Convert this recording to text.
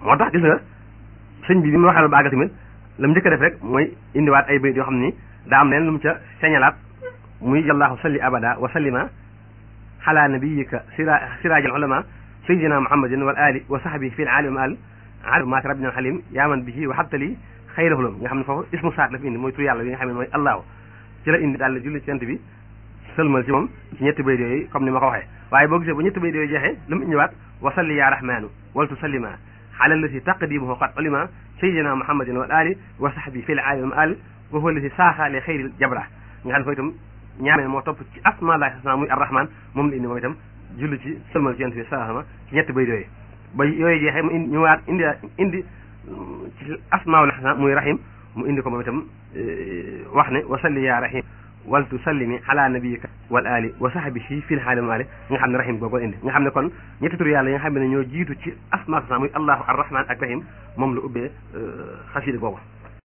moo tax gis nga sëñ bi bi mu waxee la baaga tamit la mu njëkk a def rek mooy indiwaat ay bayit yoo xam ni daa am leen lu mu ca señalaat muy yallaahu salli abada wa sallima ala nabiyika sira siraajal ulama sayyidina muhammadin wal ali wa sahbi fi al alim al alim maak rabbina halim yaaman bihi wa habtali xayrahulum nga xam ne foofu ismu saat la fi indi mooy tur yàlla bi nga xam ne mooy allahu ci la indi daal la julli ci yent bi sëlmal ci moom ci ñetti bayit yooyu comme ni ma ko waxee waaye boo gisee bu ñetti bayit yooyu jeexee lu mu indiwaat wa salli ya rahmanu wal tusallima ala allati taqdimuhu qad ulima sayyidina muhammadin wal ali wa sahbi fi al alim al wa huwa allati saaxa li xayril jabra nga xam ne foofu itam ñaameel moo topp ci asma lahi husna muy arrahman moom la indi moom itam julli ci sëlmal ci yent bi salaama ci ñetti bayit yooyu ba yooyu jeexee mu indi ñëwaat indi indi ci asmaul husna muy rahim mu indi ko moom itam wax ne wa salli ya rahim wal tusallimi ala nabiyika wal ali wa sahbihi fil haali wa maali nga xam ne rahim boobu indi nga xam ne kon ñetti tur yàlla yi nga xam ne ñoo jiitu ci asmaul husna muy allahu arrahman ak rahim moom la ubbee xasida boobu